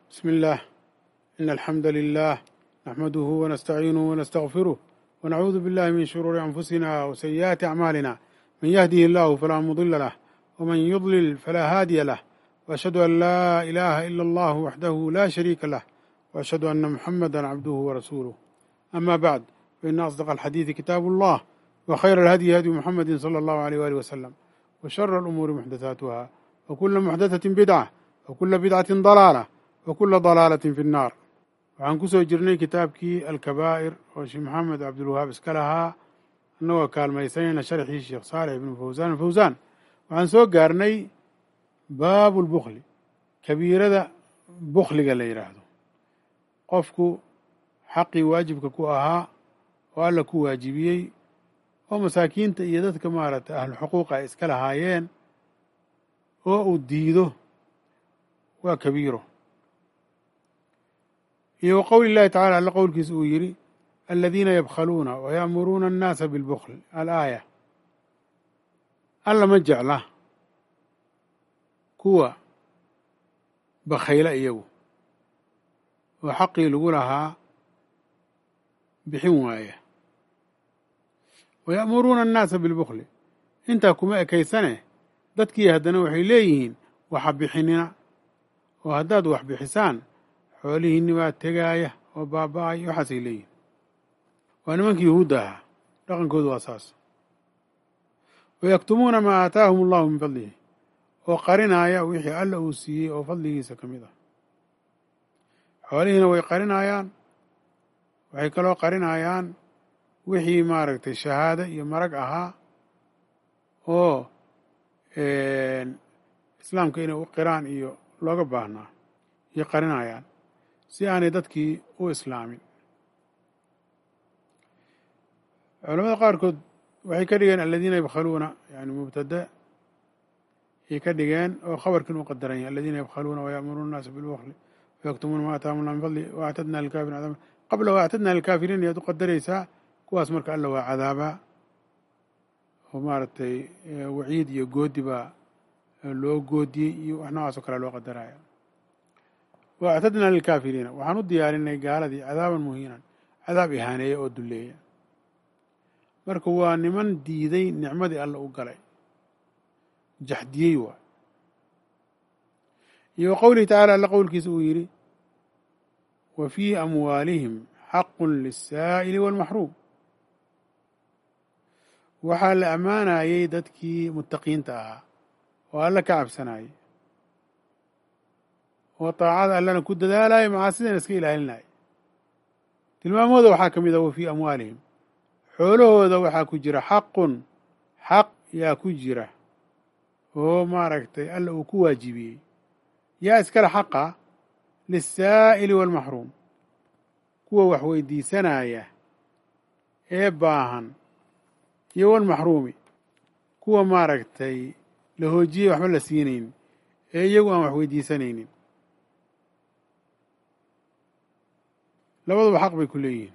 بسم الله إن الحمد لله نحمده ونستعينه ونستغفره ونعوذ بالله من شرور أنفسنا وسيئات أعمالنا من يهده الله فلا مضل له ومن يضلل فلا هادي له وأشهد أن لا إله إلا الله وحده لا شريك له وأشهد أن محمدا عبده ورسوله أما بعد فإن أصدق الحديث كتاب الله وخير الهدي هدي محمد صلى الله عليه وآله وسلم وشر الأمور محدثاتها وكل محدثة بدعة وكل بدعة ضلالة وكل ضلaalة في الnaar waxaan ku soo jirnay kitaabkii alkabaa'ir oo sheekh maxamed cabdulwahaab iska lahaa annagoo kaalmaysanayna sharxii sheekh saalix ibnu fawsaan alfawsaan waxaan soo gaarnay baabu lbukli kabiirada bukliga la yidhaahdo qofku xaqii waajibka ku ahaa oo alla ku waajibiyey oo masaakiinta iyo dadka maaragtay ahlu xuquuqa ay iska lahaayeen oo uu diido waa kabiiro iyo wa qowli llahi tacala alla qowlkiisa uu yidhi aladiina yabkhaluuna waya'muruuna annaasa bilbukl alaaya alla ma jecla kuwa bakhayla iyagu oo xaqii lagu lahaa bixin waaya waya'muruuna annaasa bilbukli intaa kuma ekaysane dadkii haddana waxay leeyihiin waxa bixinina oo haddaad wax bixisaan xoolihiinni baa tegaaya oo baaba'ay waxaasay leeyihin waa nimankii yuhuudda ahaa dhaqankoodu waa saas wayaktumuuna maa aataahum allahu min fadlihi oo qarinaaya wixii alla uu siiyey oo fadligiisa ka mid ah xoolihiina way qarinaayaan waxay kaloo qarinaayaan wixii maaragtay shahaado iyo marag ahaa oo islaamka inay u qiraan iyo looga baahnaa iyo qarinayaan si aanay dadkii u islaamin culamada qaarkood waxay ka dhigeen aladiina yabkhaluuna yani mubtada ayay ka dhigeen oo khabarkiin u qadaran yahay aladiina yabkhaluuna waya'muruuna annaasa bilbukli wayaktumuuna ma ataahum allah min fadli waactadna lilkafirin cadaaba qabla waactadna lilkaafiriin ayaad u qadaraysaa kuwaas marka alla waa cadaabaa oo maaragtay waciid iyo goodi baa loo goodiyey iyo wax noocaas oo kale loo qadaraya wa actadnaa lilkaafiriina waxaan u diyaarinay gaaladii cadaaban muhiinan cadaab ihaaneeya oo dulleeya marka waa niman diiday nicmadii alla u galay jaxdiyey waay iyo wa qowlihi tacala alla qowlkiisa uu yidhi wa fii amwaalihim xaqun liلsaa'ili wاlmaxruum waxaa la ammaanayey dadkii muttaqiinta ahaa oo alla ka cabsanayay oo taacada allana ku dadaalaya macaasidana iska ilaalinaya tilmaamooda waxaa ka mid ah wa fii amwaalihim xoolahooda waxaa ku jira xaqun xaq yaa ku jira oo maaragtay alla uu ku waajibiyey yaa iskale xaqa liلsaa'ili wاlmaxruum kuwa wax weydiisanaya ee baahan iyo walmaxruumi kuwa maaragtay la hoojiyey waxba la siinaynin ee iyagu aan wax weydiisanaynin labaduba xaq bay ku leeyihiin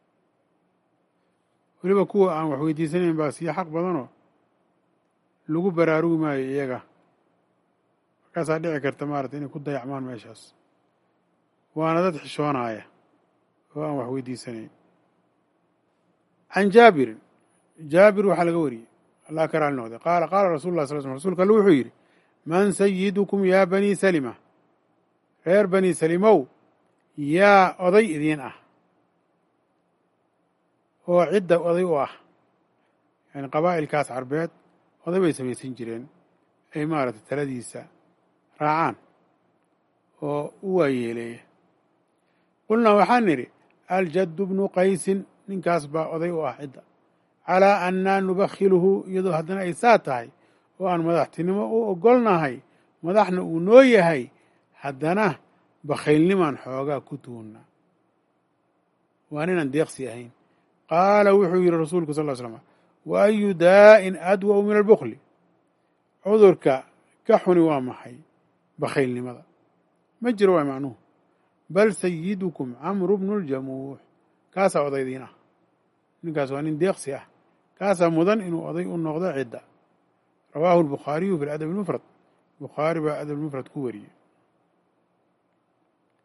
weliba kuwa aan wax weydiisanayn baa sii xaq badanoo lagu baraarugi maayo iyaga markaasaa dhici karta maarata inay ku dayacmaan meeshaas waana dad xishoonaya oo aan wax weydiisanayn can jaabirin jaabir waxaa laga wariyey allah ka raali noqday qaala qaala rasul lah sal sl rsulka alle wuxuu yidhi man sayidukum yaa banii salima reer banii salimow yaa oday idiin ah oo cidda oday u ah yani qabaa'ilkaas carbeed oday bay samaysan jireen ay maaragtay taladiisa raacaan oo u waayeeleeya qulnaa waxaan nidhi aljaddu bnu qaysin ninkaas baa oday u ah cidda calaa annaa nubakhiluhu iyadoo haddana ay saa tahay oo aan madaxtinimo u ogolnahay madaxna uu noo yahay haddana bakhaylnimaan xoogaa ku tuunnaa waan inaan deeqsi ahayn qaala wuxuu yidhi rasuulku sal ll slam wa ayu daa'in adwa'u min albukli cudurka ka xuni waa maxay bakhaylnimada ma jiro waa macnuhu bal sayidukum camru bnu ljamuux kaasaa odaydiin ah ninkaas waa nin deeqsi ah kaasaa mudan inuu oday u noqdo cidda rawaahu albukhaariyu fi ladab almufrad bukhaari baa adab almufrad ku wariyey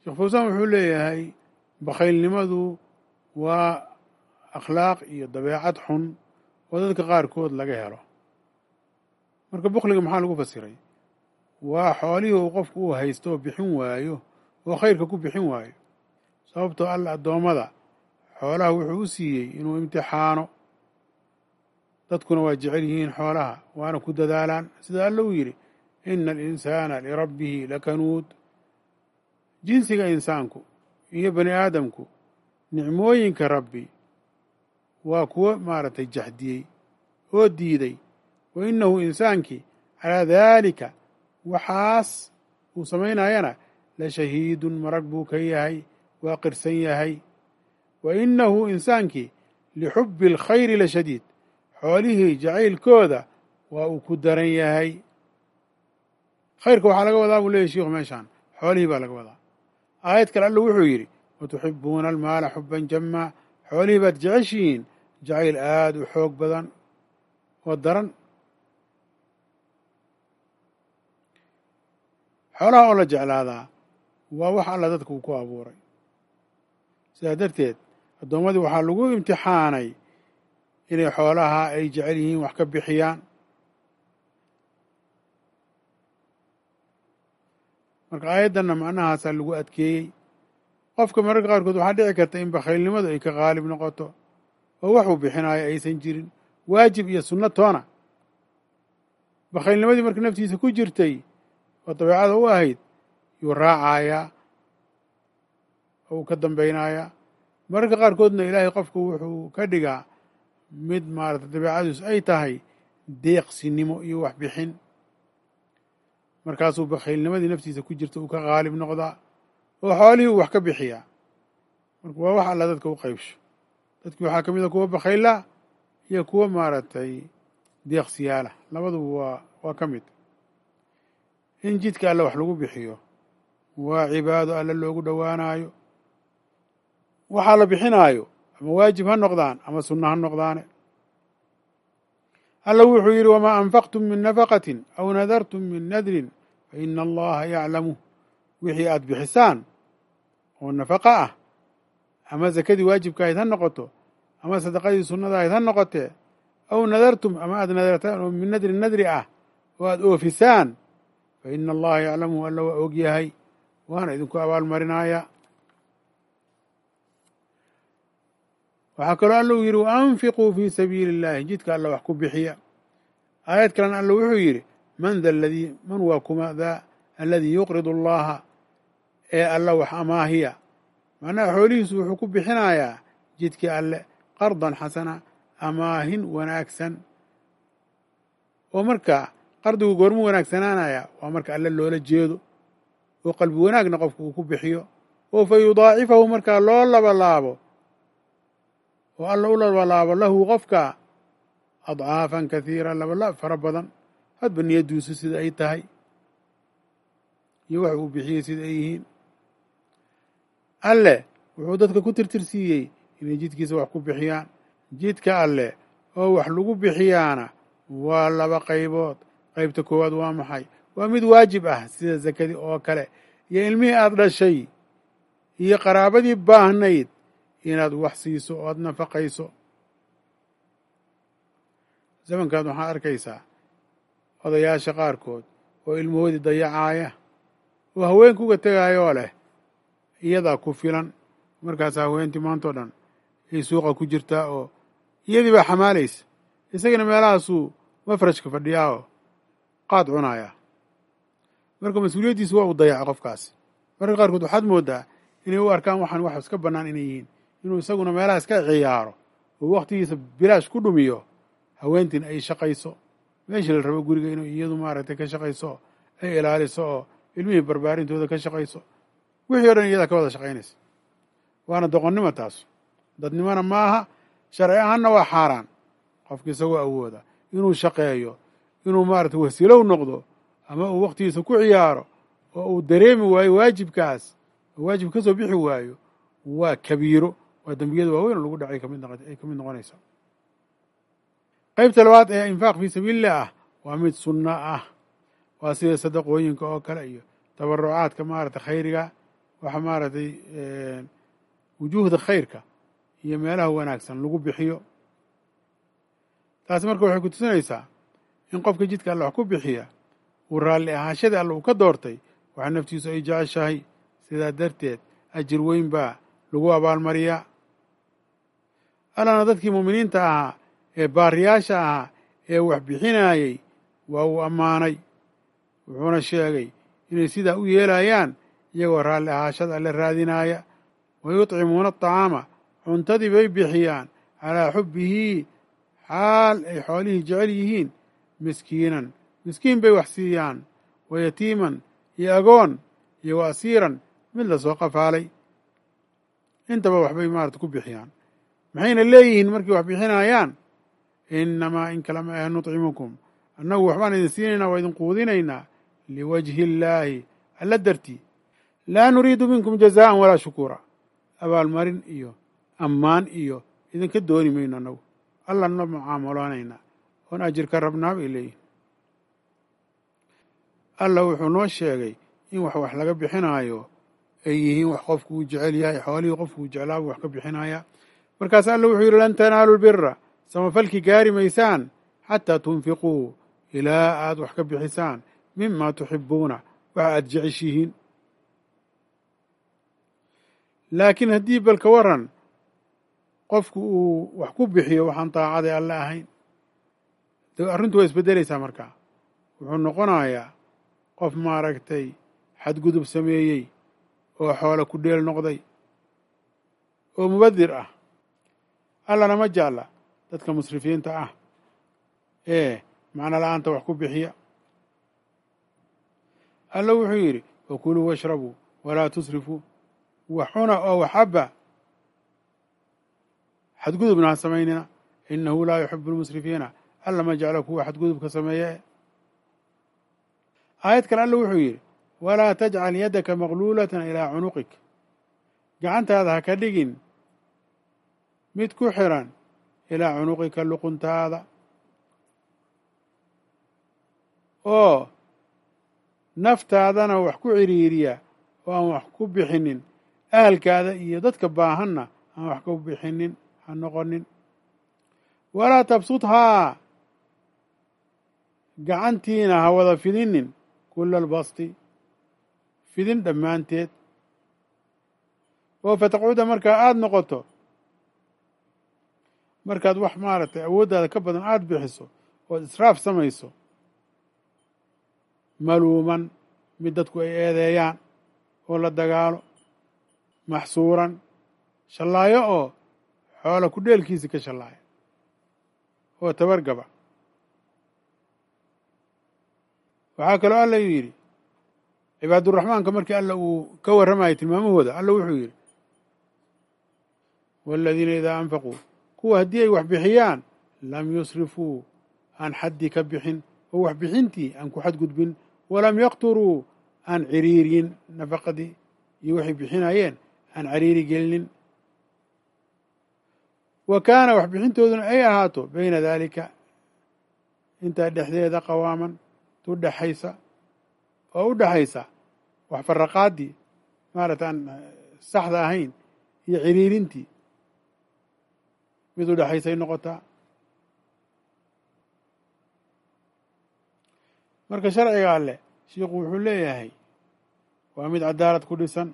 sheekh fawsaan wuxuu leeyahay bakhaylnimadu waa akhlaaq iyo dabeecad xun oo dadka qaarkood laga helo marka bukliga maxaa lagu fasiray waa xoolihii uu qofku uu haysto oo bixin waayo oo khayrka ku bixin waayo sababtoo alla addoommada xoolaha wuxuu u siiyey inuu imtixaano dadkuna waa jecel yihiin xoolaha waana ku dadaalaan sida alla uu yidhi ina alinsaana lirabbihi lakanuud jinsiga insaanku iyo bani aadamku nicmooyinka rabbi waa kuwo maaragtay jaxdiyey oo diiday wa innahu insaankii calaa daalika waxaas uu samaynayana la shahiidun marag buu ka yahay waa qirsan yahay wa innahu insaankii lixubbi alkhayri la shadiid xoolihii jacaylkooda waa uu ku daran yahay khayrka waxaa laga wadaa buu leeyahy shiikhu meeshaan xoolihii baa laga wadaa aayad kale alla wuxuu yidhi watuxibuuna almaala xuban jamaa xoolihii baad jeceshihiin jacayl aada u xoog badan oo daran xoolaha oo la jeclaadaa waa wax alla dadka uu ku abuuray sidaa darteed addoommadii waxaa lagu imtixaanay inay xoolaha ay jecel yihiin wax ka bixiyaan marka aayaddanna macnahaasaa lagu adkeeyey qofka mararka qaarkood waxaa dhici karta in bakhaylnimadu ay ka qaalib noqoto oo waxuu bixinaayo aysan jirin waajib iyo sunno toona bakhaylnimadii marka naftiisa ku jirtay oo dabeecada u ahayd yuu raacayaa oo uu ka dambaynayaa mararka qaarkoodna ilaahay qofku wuxuu ka dhigaa mid maarata dabeecadiisu ay tahay deeqsinimo iyo wax bixin markaasuu bakhaylnimadii naftiisa ku jirta uu ka qaalib noqdaa oo xoolihii uu wax ka bixiyaa marka waa wax alla dadka u qaybsho dadkii waxaa ka mid a kuwa bakhayla iyo kuwa maaragtay deeqsiyaala labaduba waa waa ka mid in jidka alle wax lagu bixiyo waa cibaado alle loogu dhowaanaayo waxaa la bixinaayo ama waajib ha noqdaan ama sunno ha noqdaane alla wuxuu yidhi wamaa anfaqtum min nafaqatin aw nadartum min nadrin fa ina allaha yaclamu wixii aad bixisaan oo nafaqa ah ama sakadii waajibka ahayd ha noqoto ama sadaqadii sunnada ahayd ha noqotee aw nadartum ama aad nadartaan oo min nadrin nadri ah oo aad oofisaan fa ina allaha yaclamu alla waa og yahay waana idinku abaalmarinaya waxaa kaloo alla uu yidhi waanfiquu fii sabiili illahi jidka alla wax ku bixiya aayad kalena alla wuxuu yidhi man da ladii man waa kuma daa aladii yuqridu allaha ee alla wax amaahiya macnaha xoolihiisu wuxuu ku bixinayaa jidkii alle qardan xasana amaahin wanaagsan oo marka qardigu goormu wanaagsanaanaya waa marka alle loola jeedo oo qalbi wanaagna qofku uu ku bixiyo oo fa yudaacifahu markaa loo labalaabo oo alla u labalaabo lahu qofka adcaafan kathiira labalaab fara badan hadba niyaddiisu sida ay tahay iyo wax uu bixiyey sida ay yihiin alle wuxuu dadka ku tirtirsiiyey inay jidkiisa wax ku bixiyaan jidka alle oo wax lagu bixiyaana waa laba qaybood qaybta koowaad waa maxay waa mid waajib ah sida sakadii oo kale iyo ilmihii aada dhashay iyo qaraabadii baahnayd inaad wax siiso oo aada nafaqayso zamankaad waxaad arkaysaa odayaasha qaarkood oo ilmahoodii dayacaaya oo haweenka uga tegaayoo leh iyadaa ku filan markaas haweentii maantao dhan ay suuqa ku jirtaa oo iyadii baa xamaalaysa isagana meelahaasuu mafrajka fadhiyaa oo qaad cunaaya marka mas-uuliyaddiisu waa uu dayaca qofkaas marka qaarkood waxaad mooddaa inay u arkaan waxaan wax iska bannaan inay yihiin inuu isaguna meelaha iska ciyaaro oo wakhtigiisa bilaash ku dhumiyo haweentiin ay shaqayso meeshii la rabo guriga inuu iyadu maaragtay ka shaqayso ay ilaaliso oo ilmihii barbaarintooda ka shaqayso wixii o dhan iyadaa ka wada shaqaynaysa waana doqonnimo taas dadnimona maaha sharci ahaanna waa xaaraan qofka isagoo awooda inuu shaqeeyo inuu maaragtay wasilow noqdo ama uu wakhtigiisa ku ciyaaro oo uu dareemi waayo waajibkaas oo waajib ka soo bixi waayo waa kabiiro waa dembiyada waaweyn oo lagu dhacay kamid ay ka mid noqonaysa qaybta labaad ee infaaq fii sabiilillah ah waa mid sunno ah waa sida sadaqooyinka oo kale iyo tabarucaadka maaragtay khayriga waxa maaragtay wujuuhda khayrka iyo meelaha wanaagsan lagu bixiyo taasi marka waxay ku tusinaysaa in qofka jidka alle wax ku bixiya uu raalli ahaashadii alle uu ka doortay waxa naftiisu ay jeceshahay sidaa darteed ajir weyn baa lagu abaalmariyaa allana dadkii muuminiinta ahaa ee baariyaasha ahaa ee wax bixinayey waa uu ammaanay wuxuuna sheegay inay sidaa u yeelayaan iyagoo raalli ahaashada alle raadinaaya wa yutcimuuna aطacaama cuntadii bay bixiyaan calaa xubbihi xaal ay xoolihii jecel yihiin miskiinan miskiin bay wax siiyaan wa yatiiman iyo agoon iyo wa asiiran mid la soo qafaalay intaba waxbay maarata ku bixiyaan maxayna leeyihiin markay wax bixinayaan innamaa in kala ma ahe nutcimukum annagu waxbaan idin siinaynaa waa idin quudinaynaa liwajhi illaahi alla dartii laa nuriidu minkum jazaan walaa shukuura abaalmarin iyo ammaan iyo idinka dooni mayno annagu alla na mucaamaloonayna oon ajir ka rabnaa bay leeyihin alla wuxuu noo sheegay in wax wax laga bixinaayo ay yihiin wax qofku uu jecel yahay xoolihii qofku uu jeclaa buu wax ka bixinayaa markaas alla wuxuu yidhi lan tanaalu lbira samafalki gaari maysaan xataa tunfiquu ilaa aad wax ka bixisaan mima tuxibuuna waxa aad jeceshihiin laakiin haddii balka waran qofku uu wax ku bixiyo waxaan daacaday alle ahayn de arrintu waa isbeddelaysaa markaa wuxuu noqonayaa qof maaragtay xadgudub sameeyey oo xoolo ku dheel noqday oo mubadir ah allana ma jecla dadka musrifiinta ah ee macno la-aanta wax ku bixiya alla wuxuu yidhi wakuluu washrabuu walaa tusrifuu wax cuna oo waxaba xadgudubna ha samaynina inahu laa yuxibu lmusrifiina alla ma jeclo kuwa xadgudubka sameeye aayad kale alla wuxuu yidhi walaa tajcal yaddaka maqluulatan ilaa cunuqik gacantaada ha ka dhigin mid ku xiran ilaa cunuqika luquntaada oo naftaadana wax ku ciriiriya oo aan wax ku bixinin ahalkaada iyo dadka baahanna aan wax ku bixinin ha noqonin walaa tabsudhaa gacantiina ha wada fidinin kula albasti fidin dhammaanteed oo fataqcuda markaa aada noqoto markaad wax maaragtay awooddaada ka badan aada bixiso ood israaf samayso maluuman mid dadku ay eedeeyaan oo la dagaalo maxsuuran shallaayo oo xoola ku dheelkiisi ka shallaaya oo tabargaba waxaa kaloo alla yidhi cibaaduraxmaanka markii alla uu ka warramayay tilmaamahooda alla wuxuu yidhi waaladiina idaa anfaquu kuwa haddii ay wax bixiyaan lam yusrifuu aan xaddi ka bixin oo wax bixintii aan ku xadgudbin walam yaqturuu aan ciriiriyin nafaqadii iyo waxay bixinayeen aan ciriiri gelinin wa kaana wax bixintooduna ay ahaato bayna daalika intaa dhexdeeda qawaaman tu dhexaysa oo u dhexaysa wax faraqaaddii maarata aan saxda ahayn iyo ciriirintii mid u dhexaysay noqotaa marka sharciga alleh shiikhu wuxuu leeyahay waa mid cadaalad ku dhisan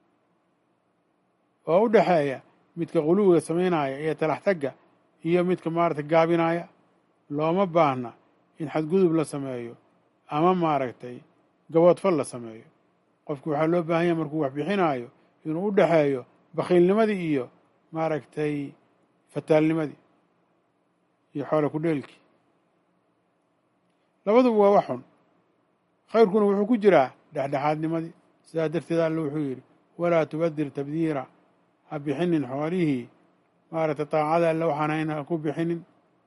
oo u dhexeeya midka quluwiga samaynaya iyo talax tagga iyo midka maaragtay gaabinaya looma baahna in xadgudub la sameeyo ama maaragtay gaboodfal la sameeyo qofku waxaa loo baahan yahay markuu wax bixinaayo inuu u dhexeeyo bakhiilnimadii iyo maaragtay fataalnimadii iyo xoolo ku dheelkii labaduba waa wax xun khayrkuna wuxuu ku jiraa dhexdhexaadnimadii sidaa darteed alle wuxuu yidhi walaa tubadir tabdiira ha bixinin xoolihii maaragtay taacada alle waxaan hayn ha ku bixinin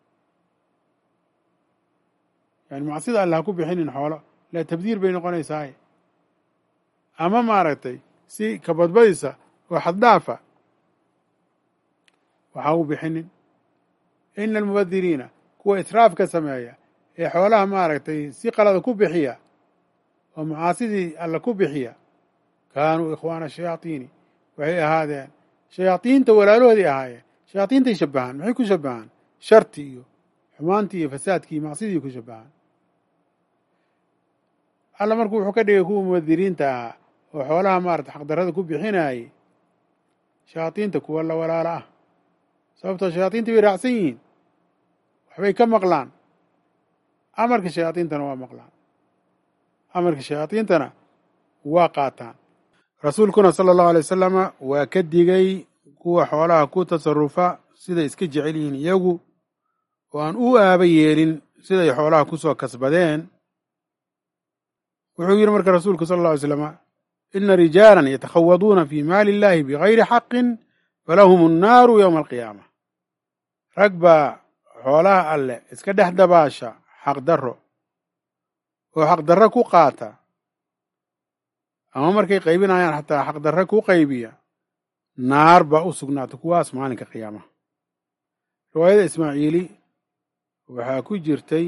yani macsida alle ha ku bixinin xoolo la tabdiir bay noqonaysaaye ama maaragtay si kabadbadisa oo xaddhaafa waxa u bixinin ina almubadiriina kuwa israafka sameeya ee xoolaha maaragtay si qalada ku bixiya oo macaasidii alle ku bixiya kaanuu ikhwaana shayaatiini waxay ahaadeen shayaadiinta walaalahoodii ahaayeen shayaadiintay shabahaan maxay ku shabahaan sharti iyo xumaantii iyo fasaadkii iyo macsidii ku shabahaan alla marku wuxuu ka dhigay kuwa muwadiriinta ahaa oo xoolaha maarata xaqdarrada ku bixinayay shayaadiinta kuwa la walaalo ah sababtoo shayaadiinta bay raacsan yihiin waxbay ka maqlaan amarka shayaadiintana waa maqlaan amarka shayaadiintana waa qaataan rasuulkuna sala allahu alay wasalama waa ka digay kuwa xoolaha ku tasarufa siday iska jecel yihiin iyagu oo aan u aaba yeelin siday xoolaha ku soo kasbadeen wuxuu yidhi marka rasuulku sala alla alay slama ina rijaalan yatakhawaduuna fi maali illahi bigayri xaqin falahum annaaru yowma alqiyaama rag baa xoolaha alleh iska dhex dabaasha xaqdarro oo xaqdarro ku qaata ama markay qaybinayaan xataa xaqdarre ku qaybiya naar baa u sugnaatay kuwaas maalinka qiyaamaha riwaayada ismaaciili waxaa ku jirtay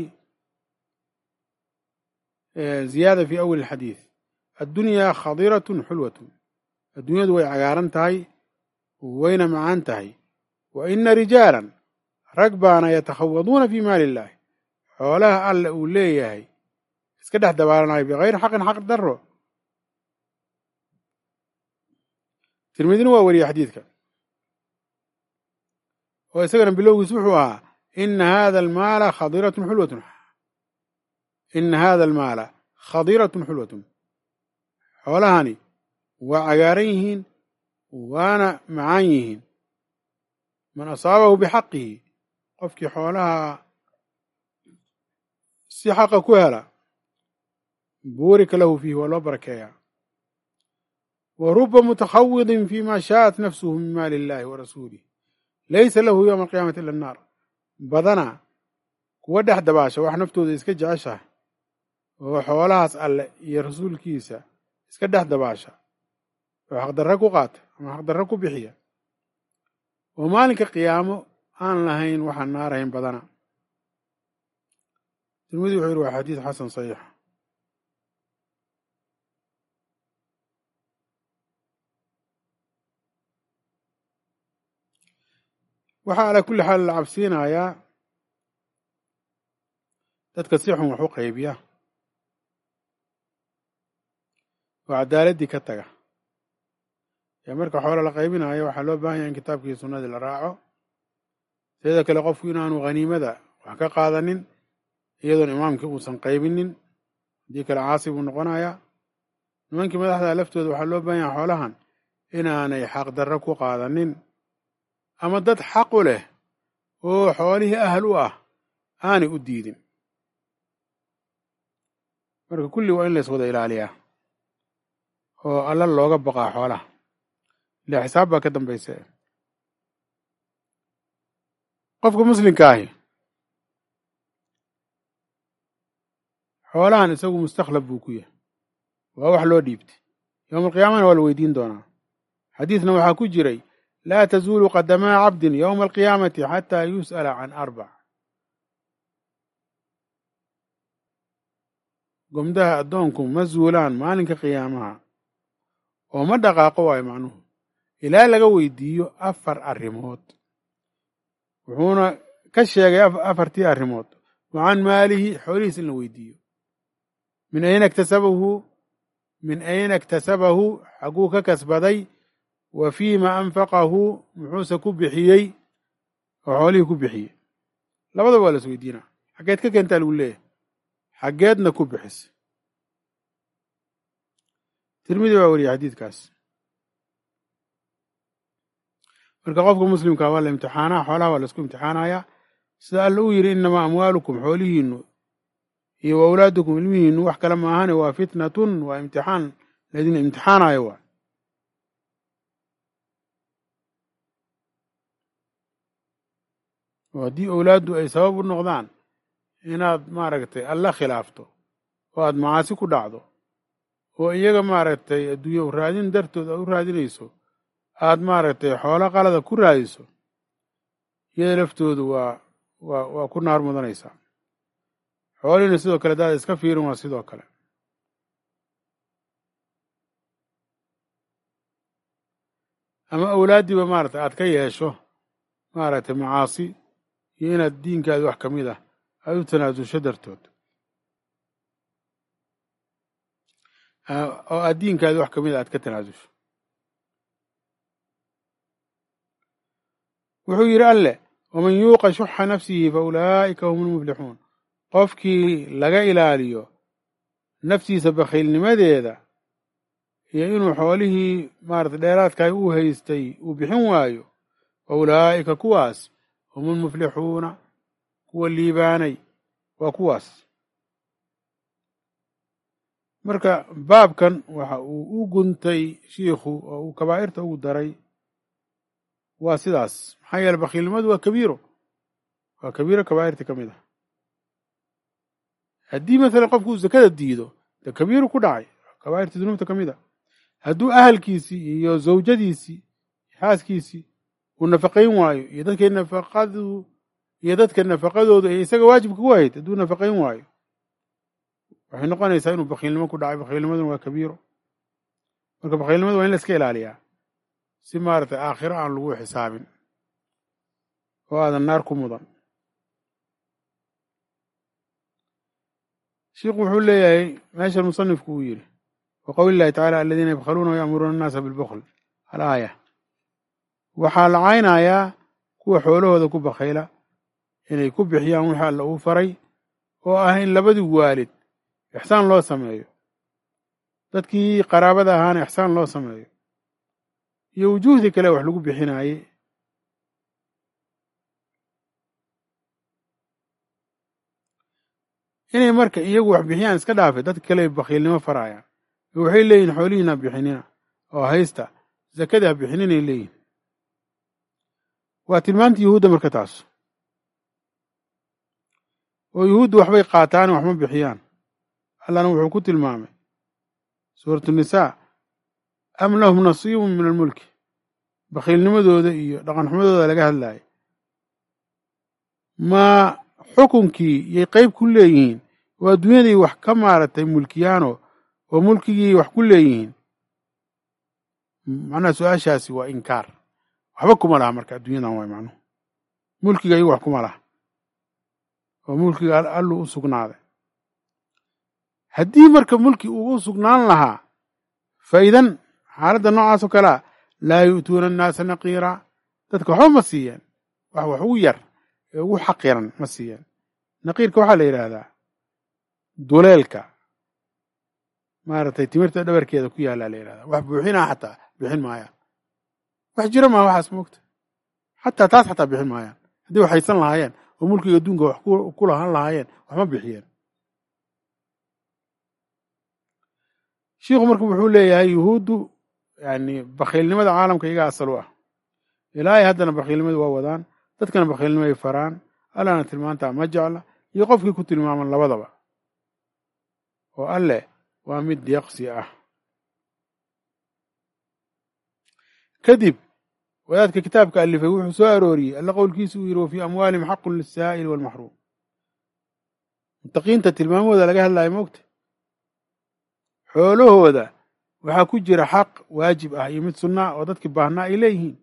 ziyaada fi awali alxadiid addunyaa khadiratun xulwatun adduunyadu way cagaaran tahay wayna macaan tahay wa ina rijaalan rag baana yatakhawaduuna fi maali illahi xoolaha alle uu leeyahay iska dhex dabaalanayo bikayri xaqin xaq darro tirmidina waa wariyey xadiidka oo isagana bilowgiis wuxuu ahaa ina hada almaala khadiratun xulwatun ina hada almaala khadiratun xulwatun xoolahani waa cagaaran yihiin waana macaan yihiin man asaabahu bixaqihi qofkii xoolaha si xaqa ku hela buurika lahu fiihi waa loo barakeeyaa wa ruba mutakhawidin fi ma shaءat nafsuhu min maali illahi wa rasuulih laysa lahu yowma alqiyaamati ila annaar badana kuwa dhex dabaasha wax naftooda iska jeceshaha oo xoolahaas alle iyo rasuulkiisa iska dhex dabaasha oo xaqdarre ku qaata ama xaqdarre ku bixiya oo maalinka qiyaamo aan lahayn waxaan naarahayn badana tirmidi wuxuu yidhi waa xadiis xasan saxiixa waxaa ala kulli xaal la cabsiinayaa dadka si xun wax u qaybiya oo cadaaladdii ka taga ee marka xoolo la qaybinayo waxaa loo baahan yahay in kitaabkii sunnadii la raaco sideeda kale qofku inaanu khaniimada wax ka qaadanin iyadoon imaamkii uusan qaybinin haddii kale caasi buu noqonayaa nimankii madaxda laftooda waxaa loo baahan yahay xoolahan inaanay xaqdarro ku qaadanin ama dad xaqu leh oo xoolihii ahal u ah aanay u diidin marka kulli waa in lays wada ilaaliyaa oo alla looga baqaa xoolaha ile xisaab baa ka dambaysa qofka muslimka ahi xoolahan isagu mustakhlab buu ku yahay waa wax loo dhiibtay yowma alqiyaamana waa la weydiin doonaa xadiidna waxaa ku jiray laa tazuulu qadamaa cabdin yowma alqiyaamati xataa yus'ala can arbac gomdaha addoonku ma zuulaan maalinka qiyaamaha oo ma dhaqaaqo waayo macnuhu ilaa laga weydiiyo afar arrimood wuxuuna ka sheegay afartii arrimood wa can maalihi xoolihiis in la weydiiyo min ayna iktasabahu min ayna iktasabahu xaguu ka kasbaday wa fiima anfaqahu muxuuse ku bixiyey oo xoolihii ku bixiyey labadaba waa las weydiinaa xaggeed ka keentaa lagu leeyahay xaggeedna ku bixis tirmidi waa wariyay xadiidkaas marka qofka muslimka waa la imtixaanaa xoolaha waa laisku imtixaanayaa sida alla uu yidhi inamaa amwaalukum xoolihiinu iyo wa awlaadukum ilmihiinu wax kale maahane waa fitnatun waa imtixaan laydin imtixaanayo waa oo haddii owlaaddu ay sabab u noqdaan inaad maaragtay alla khilaafto oo aad macaasi ku dhacdo oo iyaga maaragtay adduunye u raadin dartood aad u raadinayso aad maaragtay xoolo qalada ku raadiso iyada laftoodu waa waa waa ku naar mudanaysaa xoolihiina sidoo kale daad iska fiirin waa sidoo kale ama awlaaddiiba maaragtay aad ka yeesho maaragtay macaasi iyo inaad diinkaadi wax ka mid ah aad u tanaasusho dartood oo aad diinkaadi wax ka mid a aad ka tanaasusho wuxuu yidhi alleh waman yuuqa shuxa nafsihi fa ulaa'ika hum lmuflixuun qofkii laga ilaaliyo naftiisa bakhiilnimadeeda iyo inuu xoolihii maarata dheeraadkaay uu haystay uu bixin waayo fa ulaa'ika kuwaas hum lmuflixuuna kuwa liibaanay waa kuwaas marka baabkan waxa uu u guntay shiikhu oo uu kabaa'irta ugu daray waa sidaas maxaa yeele bakhiilnimadu waa kabiiro waa kabiiro kabaa'irta ka mid ah haddii masalan qofku uu zakada diido dee kabiiru ku dhacay kabaa'irta dunuubta ka mid a hadduu ahalkiisii iyo zawjadiisii xaaskiisii uu nafaqayn waayo iyo dadkay nafaqadu iyo dadka nafaqadoodu ay isaga waajibka ku ahayd hadduu nafaqayn waayo waxay noqonaysaa inuu bakhiilnimo ku dhacay bakhiilnimaduna waa kabiiro marka bakhiilnimada waa in la iska ilaaliyaa si maaragtay aakhiro aan lagu xisaabin oo aadan naar ku mudan shiikhu wuxuu leeyahay meeshan musanifku uu yidhi wa qowli llahi tacala aladiina yabkhaluuna wayamuruuna annaasa bilbukl alaaya waxaa la caynayaa kuwa xoolahooda ku bakhayla inay ku bixiyaan wixii alla uu faray oo ah in labadii waalid ixsaan loo sameeyo dadkii qaraabada ahaana ixsaan loo sameeyo iyo wujuuhdii kale wax lagu bixinaaye inay marka iyagu wax bixiyaan iska dhaafe dadka kale bakhiilnimo faraayaan waxay leeyihin xoolihiina bixinina oo haysta zakada ha bixininay leeyihin waa tilmaanta yuhuudda marka taas oo yuhuuddu waxbay qaataan waxma bixiyaan allana wuxuu ku tilmaamay suuratu nisaa am lahum nasiibun min almulki bakhiilnimadooda iyo dhaqanxumadooda laga hadlaaya ma xukunkii yay qayb ku leeyihiin oo adduunyaday wax ka maaragtay mulkiyaano oo mulkigii wax ku leeyihiin macnaha su-aashaasi waa inkaar waxba kuma laha marka adduunyadan waay macnuhu mulkiga iyagu wax kuma laha oo mulkiga allu u sugnaaday haddii marka mulki uu u sugnaan lahaa faidan xaaladda noocaas oo kalea laa yu'tuuna annaasa naqiira dadka waxba ma siiyeen wax wax ugu yar ee ugu xaqiran ma siiyeen naqiirka waxaa la yidhaahdaa duleelka maaragtay timirta dhabarkeeda ku yaallaa la yidhahdaa wax buuxinaa xataa bixin maayaan wax jira maa waxaas moogta xataa taas xataa bixin maayaan haddii wax haysan lahaayeen oo mulkiga adduunka wax ku lahaan lahaayeen waxma bixiyeen shiikhu marka wuxuu leeyahay yuhuuddu yani bakhiilnimada caalamka iyaga asal u ah ilaahay haddana bakhiilnimada waa wadaan dadkana bakhiilnimo ay faraan allana tilmaantaa ma jecla iyo qofkii ku tilmaaman labadaba oo alleh waa mid deeqsi ah kadib wadaadka kitaabka alifay wuxuu soo arooriyey alla qowlkiisa uu yidhi wa fii amwaalihim xaqun lisaa'ili waalmaxruum mutaqiinta tilmaamahooda laga hadlaayo moogta xoolahooda waxaa ku jira xaq waajib ah iyo mid sunnaa oo dadkii baahnaa ay leeyihiin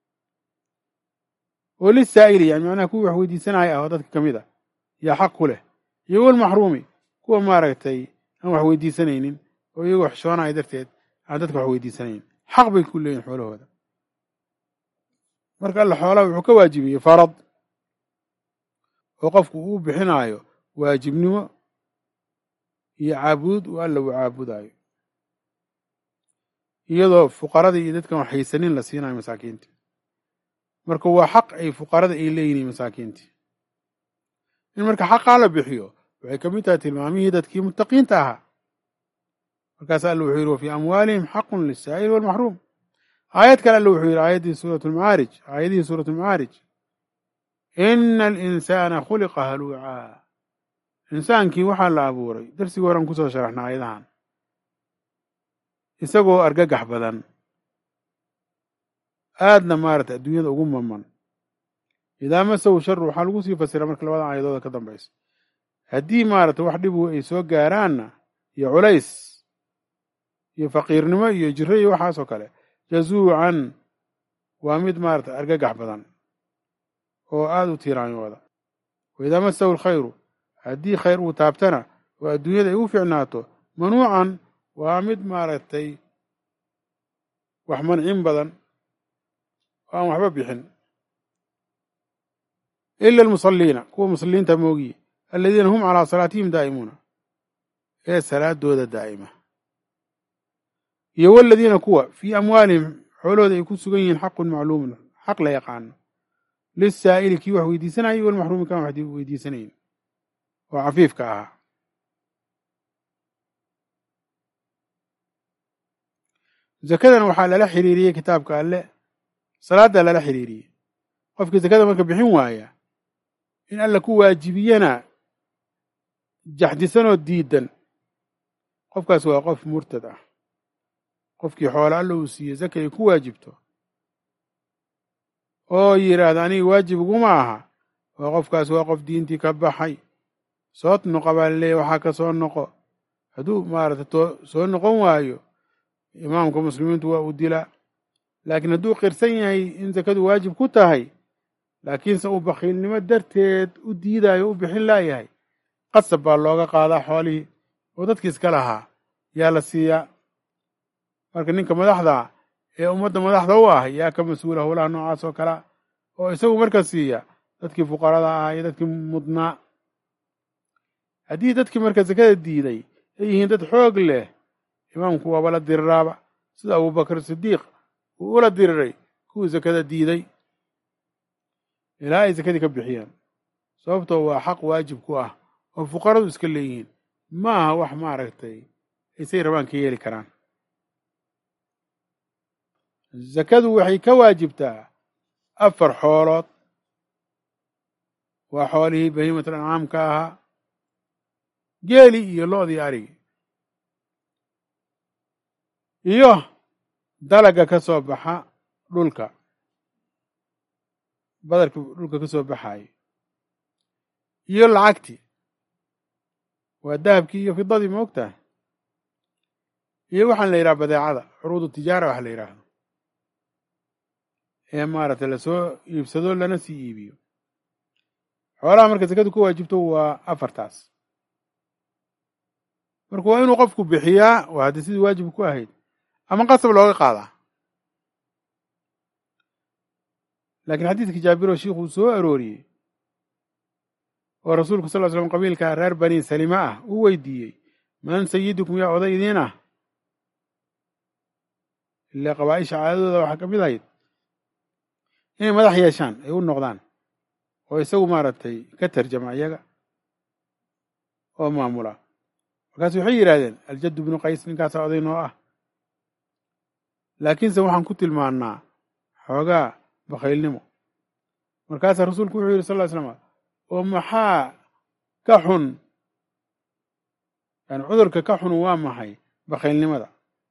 oo lisaa'ili yani macnaha kuwii wax weydiisanaya ah oo dadka ka mid a yaa xaq ku leh iyo walmaxruumi kuwa maaragtay aan wax weydiisanaynin oo iyagoo xishoonaya darteed aan dadka wax weydiisanayn xaq bay ku leeyihin xoolahooda marka alla xoolaha wuxuu ka waajibiyey farad oo qofku uu bixinaayo waajibnimo iyo caabuud uu alla uu caabudaayo iyadoo fuqarada iyo dadkan wax haysanin la siinayo masaakiinta marka waa xaq ay fuqarada ay leeyihin masaakiintii in marka xaqaa la bixiyo waxay ka mid tahay tilmaamihii dadkii muttaqiinta ahaa markaas alla wuxuu yidhi wa fii amwaalihim xaqun lisaa'ili walmaxruum aayad kale alla wuxuu yidhi aayaddii suurat lmacaarij aayadihii suurat lmacaarij ina alinsaana khuliqa haluucaa insaankii waxaa la abuuray darsigii horan kusoo sharaxna aayadahan isagoo argagax badan aadna maarata adduunyada ugu maman idaa masahu sharu waxaa lagu sii fasira marka labadan aayadooda ka dambaysa haddii maarata wax dhibu ay soo gaaraanna iyo culays iyo faqiirnimo iyo jiro iyo waxaasoo kale jazuucan waa mid maarata argagax badan oo aada u tiiraanyooda waidaa masahu alkhayru haddii khayr uu taabtana oo adduunyada ay u fiicnaato manuucan waa mid maaragtay wax mancin badan oo aan waxba bixin ila almusalliina kuwa musalliinta moogiye aladiina hum calaa salaatihim daa'imuuna ee salaadooda daa'ima iyo waladiina kuwa fii amwaalihim xoolahooda ay ku sugan yihiin xaqun macluumun xaq la yaqaano lisaa'ili kii wax weydiisanayay walmaxruumi kaan wax weydiisanayn oo cafiifka ahaa zakadan waxaa lala xiriiriyey kitaabka alle salaadda lala xiriiriyey qofkii zakada marka bixin waaya in alla ku waajibiyana jaxdisanoo diidan qofkaas waa qof murtad ah qofkii xoolo alla uu siiye zaka ay ku waajibto oo yidhaahda aniga waajib iguma aha oo qofkaas waa qof diintii ka baxay soo noqo baa laleeyahy waxaa ka soo noqo hadduu maarata to soo noqon waayo imaamka muslimiintu waa uu dilaa laakiin hadduu qirsan yahay in zakadu waajib ku tahay laakiinse uu bakhiilnimo darteed u diidayo u bixin laayahay qasab baa looga qaadaa xoolihii oo dadkii iska lahaa yaa la siiyaa marka ninka madaxda ee ummadda madaxda u ah yaa ka mas-uula howlaha noocaas oo kalea oo isagu marka siiya dadkii fuqarada ah iyo dadkii mudnaa haddii dadkii marka zakada diiday ay yihiin dad xoog leh imaamku waaba la diriraaba sida abubakar sidiiq uu ula diriray kuwii zakada diiday ilaa ay zakadii ka bixiyeen sababtoo waa xaq waajib ku ah oo fuqaradu iska leeyihiin ma aha wax maaragtay aysay rabaan ka yeeli karaan zakadu waxay ka waajibtaa afar xoolood waa xoolihii bahiimatul ancaamka ahaa geeli iyo lo'dii arigi iyo dalaga ka soo baxa dhulka badarka dhulka ka soo baxaayo iyo lacagtii waa dahabkii iyo fidadii ma ogtahay iyo waxaan la yidhaha badeecada curuudu tijaara waxa la yidhaahdo ee maaragtay lasoo iibsado lana sii iibiyo xoolaha marka sakadu ku waajibto waa afartaas marka waa inuu qofku bixiyaa waa haddii sidii waajib ku ahayd ama qasab looga qaadaa laakiin xadiidka jaabiro shiikhuu soo arooriyey oo rasuulku sal ly slam qabiilka reer bani salima ah uu weydiiyey man sayidukum yaa oday idiin ah ilaa qabaa'isha caadadooda waxaa ka mid ahayd inay madax yeeshaan ay u noqdaan oo isagu maaragtay ka tarjama iyaga oo maamula markaasu waxay yidhahdeen aljaddu bnu qays ninkaasaa oday noo ah laakiinse waxaan ku tilmaannaa xoogaa bakhaylnimo markaasaa rasuulku wuxuu yidhi sal ly slama oo maxaa ka xun yani cudurka ka xun waa maxay bakhaylnimada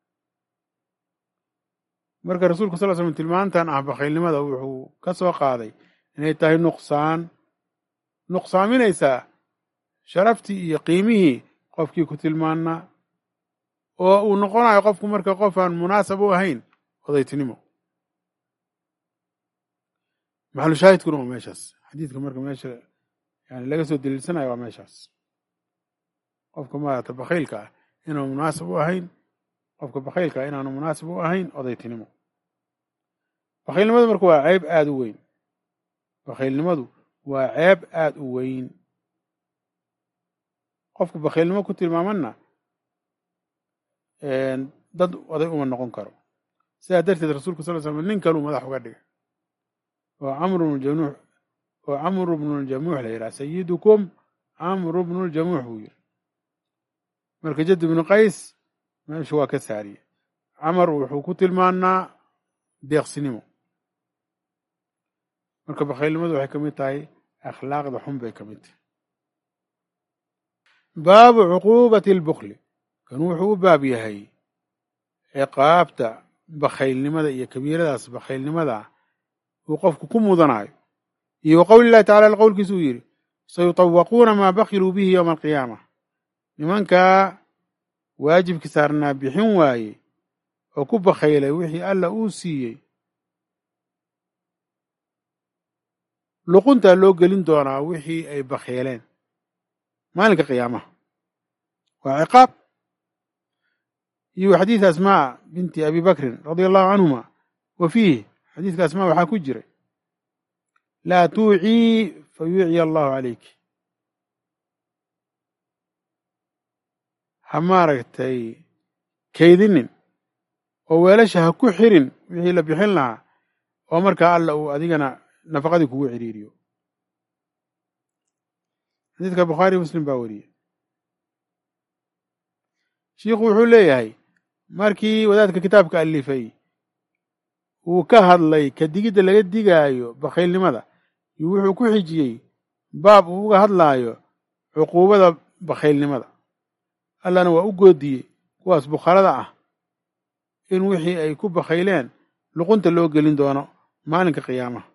marka rasuulku sal ly slam tilmaantan ah bakhaylnimada wuxuu ka soo qaaday inay tahay nuqsaan nuqsaaminaysaa sharaftii iyo qiimihii qofkii ku tilmaannaa oo uu noqonayo qofku marka qof aan munaasab u ahayn odaytinimo maxalu shaahidkuna waa meeshaas xadiidka marka meesha yani laga soo daliilsanayo waa meeshaas qofka maarata bakhaylka ah inaanu munaasab u ahayn qofka bakhaylka ah inaanu munaasab u ahayn odaytinimo bakhaylnimadu marka waa ceeb aada u weyn bakhaylnimadu waa ceeb aada u weyn qofka bakhaylnimo ku tilmaamanna dad oday uma noqon karo sidaa darteed rasuulku sal l slam nin kaluu madax uga dhigay oo camru bnujamuux oo camru bnuljamuux la yidhaha sayidukum camru bnuljamuux buu yiri marka jadd ibnu qays meeshu waa ka saariye camar wuxuu ku tilmaanaa deeqsinimo marka bakhaylnimadu waxay ka mid tahay akhlaaqda xun bay ka mid tahay baabu cuquubati albukli kan wuxuu u baab yahay ciqaabta bakhaylnimada iyo kabiiradaas bakhaylnimada uu qofku ku mudanayo iyo wa qowli llahi tacala qowlkiisa uu yidhi sayutawaquuna maa bakiluu bihi yowma alqiyaama nimankaa waajibkii saarnaa bixin waaye oo ku bakhaylay wixii alla uu siiyey luquntaa loo gelin doonaa wixii ay bakheeleen maalinka qiyaamaha waa ciqaab iyo xadiid asmaa binti abi bakrin radia allahu canhuma wa fiihi xadiidka asmaa waxaa ku jiray laa tuucii fa yuuciya allahu calayk ha maaragtay kaydinin oo weelasha ha ku xirin wixii la bixin lahaa oo markaa alla uu adigana nafaqadii kugu ciriiriyo xadiidka bukhaari muslim baa wariyey shiikhu wuxuu leeyahay markii wadaadka kitaabka alifay uu ka hadlay ka digidda laga digaayo bakhaylnimada iyo wuxuu ku xijiyey baab uu uga hadlaayo cuquubada bakhaylnimada allana waa u goodiyey kuwaas bukharada ah in wixii ay ku bakhayleen luqunta loo gelin doono maalinka qiyaamaha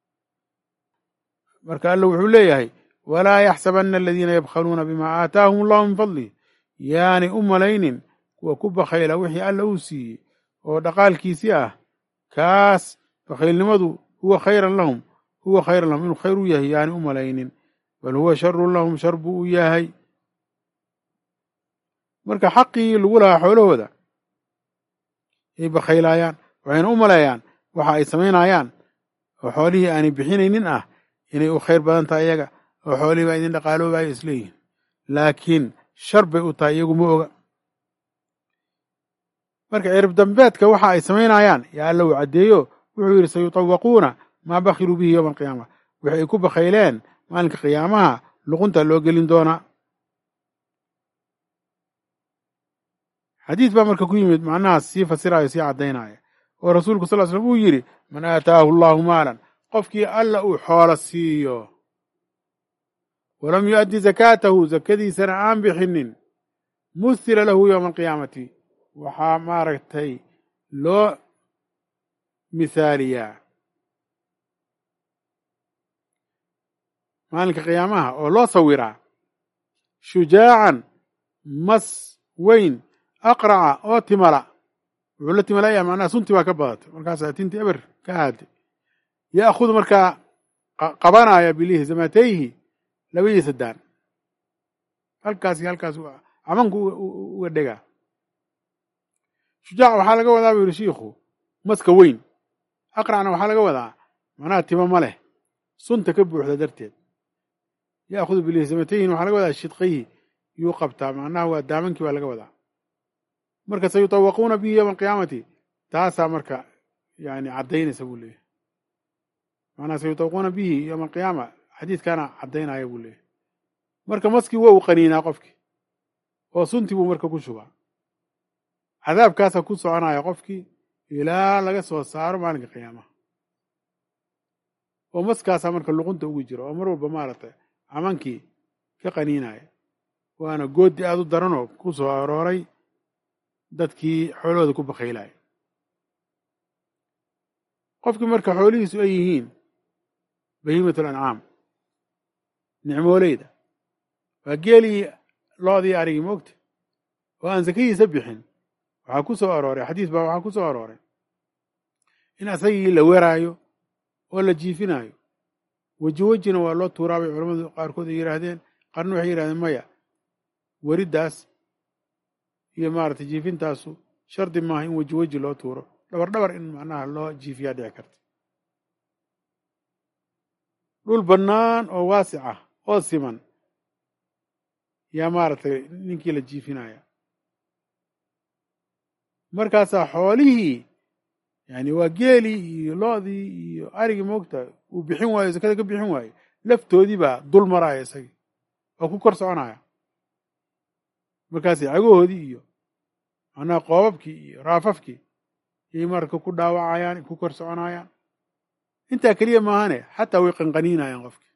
marka alla wuxuu leeyahay walaa yaxsabanna aladiina yabkhaluuna bimaa aataahum allahu min fadlih yaanay u malaynin kuwa ku bakhayla wixii alla uu siiyey oo dhaqaalkiisii ah kaas bakhaylnimadu huwa khayran lahum huwa khayran lahum inuu khayr u yahay yaanay u malaynin bal huwa sharun lahum shar buu u yahay marka xaqii lagu lahaa xoolahooda ay bakhaylaayaan waxayna u maleeyaan waxa ay samaynayaan oo xoolihii aanay bixinaynin ah inay u khayr badan tahay iyaga oo xoolihii baa idin dhaqaaloobayo isleeyihin laakiin shar bay u tahay iyagu ma oga marka cirib dambeedka waxa ay samaynayaan yaa alla uu caddeeyo wuxuu yidhi sayutawaquuna maa bakhiluu bihi yowma alqiyaama wixi ay ku bakhayleen maalinka qiyaamaha luqunta loo gelin doonaa xadiis baa marka ku yimid macnahaas sii fasiraayo sii caddaynaya oo rasuulku sal slam uu yidhi man aataahu allahu maalan qofkii alla uu xoolo siiyo walam yu'addi zakaatahu zakadiisana aan bixinin muhila lahu yowma alqiyaamati waxaa maaragtay loo mithaaliyaa maalinka qiyaamaha oo loo sawiraa shujaacan mas weyn aqraca oo timala wuxuu la timalaya macnaha sunti baa ka badatay markaasaa tinti eber ka haaday ya'khudu markaa qabanaya bilihi zamatayhi labadiisa daan halkaas iyo halkaas camanku uga dhegaa shujaac waxaa laga wadaa buu yidhi shiikhu maska weyn aqracna waxaa laga wadaa macnaha tima ma leh sunta ka buuxda darteed ya'khudu bilihi zamatayhin waxaa laga wadaa shidqayhi yuu qabtaa macnaha waa daamankii baa laga wadaa marka sayutawaquuna bihi yowma alqiyaamati taasaa marka yani caddaynaysa buu leeyahy maanaa sayutawaquuna bihi yowma alqiyaama xadiidkaana caddaynaya buu leeyahy marka maskii waa uu qaniinaa qofkii oo suntii buu marka ku shubaa cadaabkaasaa ku soconaya qofkii ilaa laga soo saaro maalinka qiyaamaha oo maskaasaa marka luqunta ugu jira oo mar walba maaragtay camankii ka qaniinaya waana goodi aad u daranoo ku soo arooray dadkii xoolahooda ku bakhaylaya qofkii marka xoolihiisu ay yihiin bahiimatul ancaam nicmooleyda waa geelii loodii arigii moogta oo aan sakadiisa bixin waxaa ku soo arooray xadiis baa waxaa ku soo arooray in asagii la weraayo oo la jiifinaayo weji wejina waa loo tuuraa bay culamadu qaarkood ay yidhaahdeen qaarna waxay yidhahdeen maya weriddaas iyo maaragtay jiifintaasu shardi maaha in weji weji loo tuuro dhabar dhabar in macnaha loo jiifiyaa dhici karta dhul bannaan oo waasic ah oo siman yaa maaragtay ninkii la jiifinaya markaasaa xoolihii yani waa geelii iyo loodii iyo arigii moogta uu bixin waayo sakada ka bixin waayo laftoodii baa dul maraya isagii oo ku kor soconaya markaasay cagahoodii iyo macnaha qoobabkii iyo raafafkii yay marka ku dhaawacayaan ku kor soconayaan intaa keliya maahane xataa way qanqaniinayaan qofkii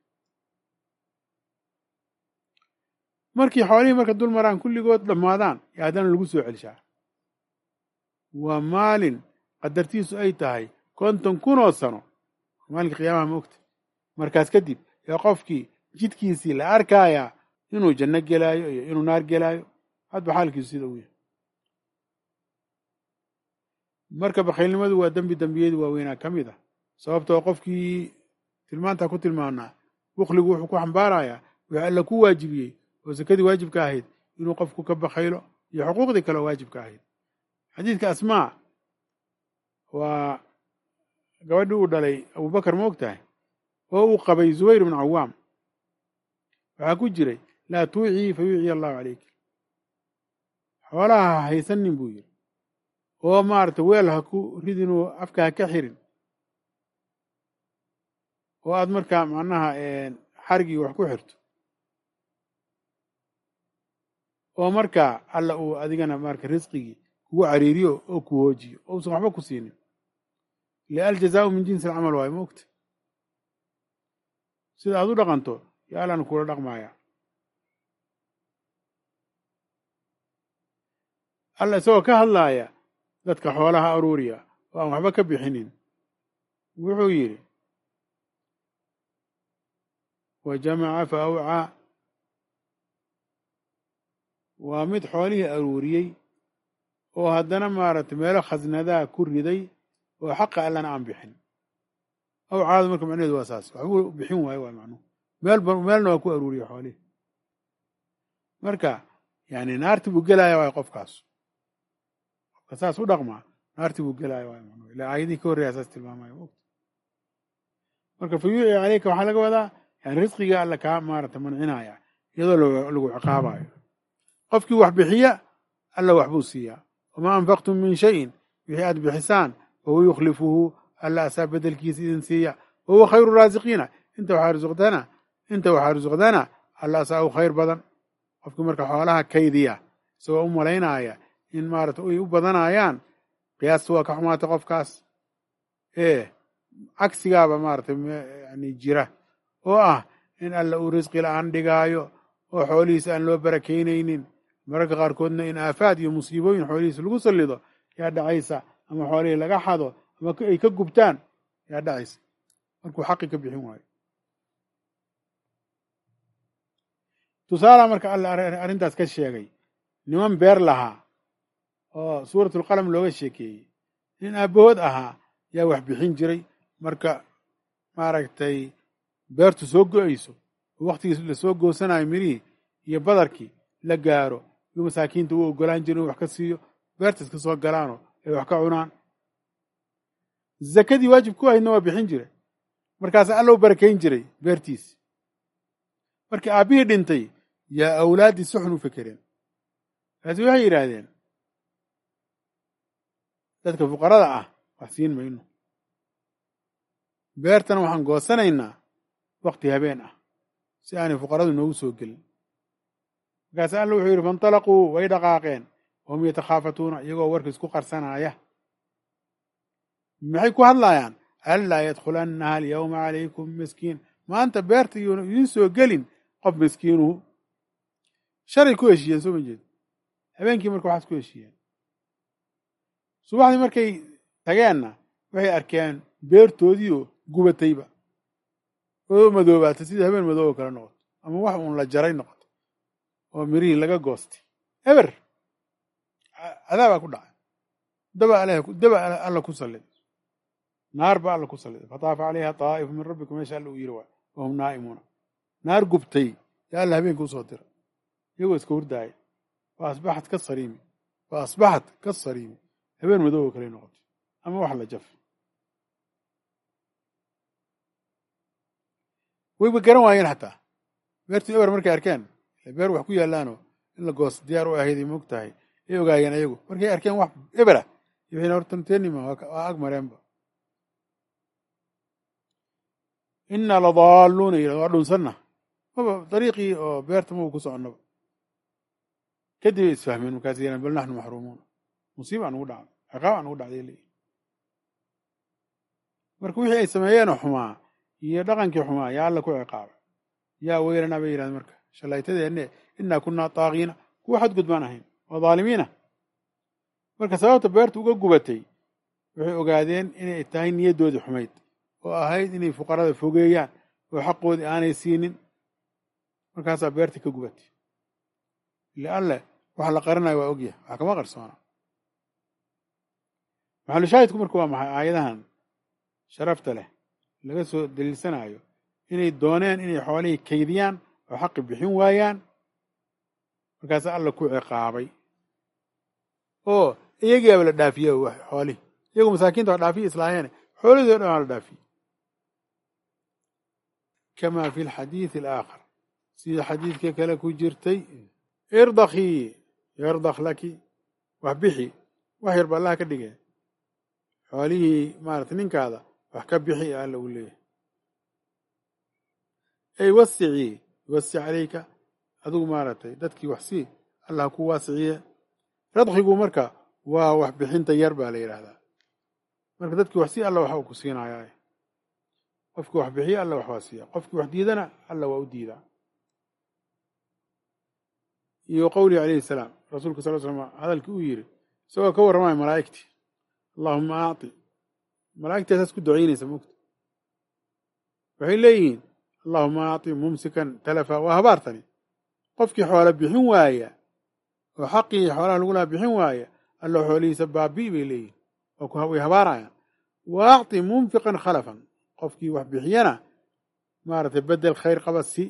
markii xoolihii marka dul maraan kulligood dhammaadaan yaa haddana lagu soo celshaa waa maalin qadartiisu ay tahay konton kun oo sano maalinka qiyaamaha ma ogta markaas kadib yaa qofkii jidkiisii la arkayaa inuu janno gelaayo iyo inuu naar gelaayo hadba xaalkiisu sida uu yahay marka bakhaylnimadu waa dembi dembiyadii waaweynaa ka mid ah sababtoo qofkii tilmaantaa ku tilmaanaa bukligu wuxuu ku xambaarayaa wixii alla ku waajibiyey oo sakadii waajibka ahayd inuu qofku ka bakhaylo iyo xuquuqdii kale oo waajibka ahayd xadiidka asmaa waa gabadhii uu dhalay abubakar ma og tahay oo uu qabay zubayr ibnu cawaam waxaa ku jiray laa tuucii fa yuuciy allahu calayk xoolaha ha haysanin buu yidhi oo maaragtay weel ha ku ridinoo afka ha ka xirin oo aad markaa macnaha xarigii wax ku xirto oo markaa alla uu adigana marka risqigii kugu cariiriyo oo ku hoojiyo oo usan waxba ku siinin le aljazaau min jinsi alcamal waayo maogta sida aad u dhaqanto yo allana kula dhaqmaaya alla isagoo ka hadlaaya dadka xoolaha aruuriya oo aan waxba ka bixinin wuxuu yidhi wa jamaca fa awcaa waa mid xoolihii aruuriyey oo haddana maaragtay meelo khasnadaa ku riday oo xaqa allana aan bixin awcaada marka macnaheedu waa saas waxbuu bixin waayo waa macnuhu meelba meelna waa ku aruuriya xoolihii marka yani naarti buu gelaya waayo qofkaas qofka saas u dhaqmaa naarti buu gelaya waayo macnuhu ilaa aayadihii ka horreeya saas tilmaamaya mogta marka fa yuuci caleyka waxaa laga wadaa yani risqiga alla kaa maarata mancinaya iyadoo lagu ciqaabayo qofkii wax bixiya alla waxbuu siiyaa wamaa anfaqtum min shayin wixii aad bixisaan wahuwa yukhlifuhu alla asaa bedelkiisa idin siiya wahuwa khayru raasiqiina inta waxaa risuqdana inta waxaa risuqdana alla asaa u khayr badan qofkii marka xoolaha kaydiya isagoo u malaynaya in maarata ay u badanayaan qiyaasta waa ka xumaatay qofkaas ee cagsigaaba maaratay yani jira oo ah in alla uu risqi la-aan dhigaayo oo xoolihiisa aan loo barakeynaynin mararka qaarkoodna in aafaad iyo musiibooyin xoolihiisa lagu sallido yaa dhacaysa ama xoolihii laga xado ama ay ka gubtaan yaa dhacaysa markuu xaqi ka bixin waayo tusaala marka alla arrintaas ka sheegay niman beer lahaa oo suuratulqalam looga sheekeeyey nin aabbahood ahaa yaa wax bixin jiray marka maaragtay beertu soo go-ayso oo wakhtigiis lasoo goosanayo mirihii iyo badarkii la gaaro yuu masaakiinta u ogolaan jira inu wax ka siiyo beertas ka soo galaanoo ay wax ka cunaan zakadii waajib ku ahaydna waa bixin jiray markaasa alla u barakayn jiray beertiisi markii aabbihii dhintay yaa awlaaddii si xun u fekereen markaasi waxay yidhaahdeen dadka fuqarada ah wax siin mayno beertana waxaan goosanaynaa wakti habeen ah si aanay fuqaradu noogu soo gelin markaase alla wuxuu yidhi faintalaquu way dhaqaaqeen wahum yatakhaafatuuna iyagoo warka isku qarsanaya maxay ku hadlaayaan anlaa yadkhulannaha alyawma calaykum miskiin maanta beerta iyuuna idiin soo gelin qof miskiinuhu shalay ku heshiiyeen soo ma jeed habeenkii marka waxaas ku heshiiyeen subaxdii markay tageenna waxay arkeen beertoodiioo gubatayba oo madoobaatay sidii habeen madoobo kale noqoto ama wax uun la jaray noqoto oo mirihii laga goostay eber cadaabaa ku dhacay daba daba alla ku salliday naar ba alla ku salliday fataafa calayha taa'ifu min rabbikum meesha alla uu yiri waay wahum naa'imuuna naar gubtay yaa alla habeenka usoo dira iyagoo iska hurdaaya fa asbaxat ka sariimi fa asbaxat ka sariimi habeen madoobo kale noqotay ama wax la jaf wayba garan waayeen xataa beertii eber markay arkeen beer wax ku yaalaanoo in la goos diyaar u ahayday moog tahay ay ogaayeen ayagu markay arkeen wax ebera waxayna hortantenima waa ag mareenba innaa ladaalluuna yidhahd waa dhunsanna maba dariiqii oo beerta maba ku soconnaba kadib ay isfahmeen markaas yidhahan bal naxnu maxruumuuna musiiba aan ugu dhacday ciqaab aan ugu dhacday leeyihi marka wixii ay sameeyeenoo xumaa iyo dhaqankii xumaa yaa alla ku ciqaabay yaa weylanaa bay yidhahdeen marka shalaytadeenne innaa kunnaa taagiina kuwa xadgud baan ahayn oo dhaalimiina marka sababta beerta uga gubatay waxay ogaadeen inay tahay niyaddoodii xumayd oo ahayd inay fuqarada fogeeyaan oo xaqoodii aanay siinin markaasaa beertii ka gubatay ile alle waxa la qarinayo waa ogyahay wax kama qarsoona maxalushaahidku marka waa maxay aayadahan sharafta leh laga soo daliilsanayo inay dooneen inay xoolihii kaydiyaan oo xaqi bixin waayaan markaas alla ku ciqaabay oo iyagiiaba la dhaafiye xoolihii iyagu masaakiinta waa dhaafiya islaaheene xoolihii o dhan waa la dhaafiyey kama fi lxadiidi alaakhar sida xadiidka kale ku jirtay irdakii yardak laki wax bixi wax yar ba allaha ka dhige xoolihii maarata ninkaada wax ka bixi ee alla uu leeyahay ey wasicii yuwasic calayka adigu maaragtay dadkii wax sii allah ku waasiciye radkigu marka waa wax bixinta yar baa la yidhaahdaa marka dadkii wax sii alla waxa uu ku siinayaa qofkii wax bixiye alla wax waa siiya qofkii wax diidana alla waa u diidaa iyo qowlihi calayhi salaam rasuulka sal slam hadalkii uu yidhi isagoo ka warramaya malaa'igtii allahuma aati malaa'igtaasaas ku ducaynaysa mogta waxay leeyihiin allahuma aati mumsikan talafa waa habaartani qofkii xoola bixin waaya oo xaqii xoolaha lagu lahaa bixin waaya alla xoolihiisa baabii bay leeyihin way habaarayaan wa acti munfiqan khalafan qofkii wax bixiyana maaragtay bedel khayr qaba si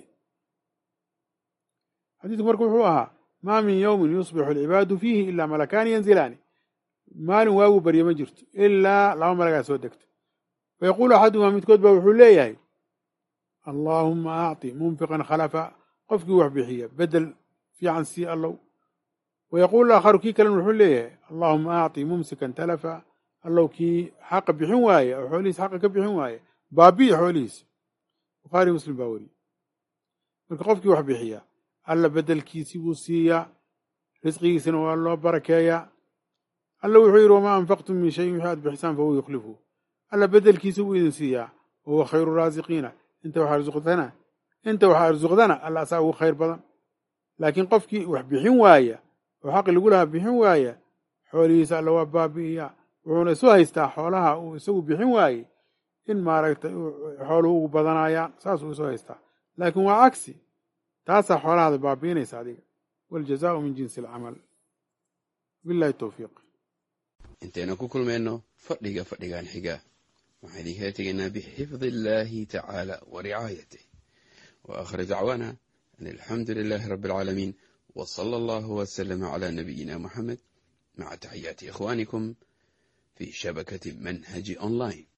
xadiidku marka wuxuu ahaa maa min yowmin yusbixu alcibaadu fiihi ilaa malakaani yanzilaani maalin waagu barye ma jirto ilaa laba malagaa soo degto fayaquulu axaduhumaa midkood ba wuxuu leeyahay allaahuma acti munfiqan khalafa qofkii wax bixiya bedel fiican sii allow wayaquulu aakharu kii kalena wuxuu leeyahay allaahuma acti mumsikan talafa allow kii xaqa bixin waaye oo xoolihiis xaqa ka bixin waaye baabi'i xoolihiisa bukhaari muslim baa weriye marka qofkii wax bixiya alla bedelkiisii buu siiyaa risqigiisina waa loo barakeeyaa alla wuxuu yidhi wamaa anfaqtum min shayin wixii aad bixisaan fahuwa yukhlifu alla bedelkiisi buu idin siiyaa wahuwa khayru raasiqiina inta wax arsuqdana inta wax arsuqdana alla asaa ugu khayr badan laakiin qofkii wax bixin waaya oo xaqi lagu lahaa bixin waaya xoolihiisa alla waa baabi'iyaa wuxuuna isu haystaa xoolaha uu isagu bixin waayey in maaragtay xooluhu ugu badanayaan saasuu isu haystaa laakiin waa cagsi taasaa xoolahaada baabi'inaysa adiga waljazaau min jinsi alcamal billahi towfiiq intaynu ku kulmayno fadhiga fadhigan xiga waxaan idinkala tegaynaa bixifdi illaahi tacaala wa ricaayatih wa aakhir dacwaana an alxamdu lilaahi rabbi alcaalamiin wa sala allahu wasalama calaa nabiyina moxamed maca taxiyaati ikhwaanikum fi shabakati manhaji online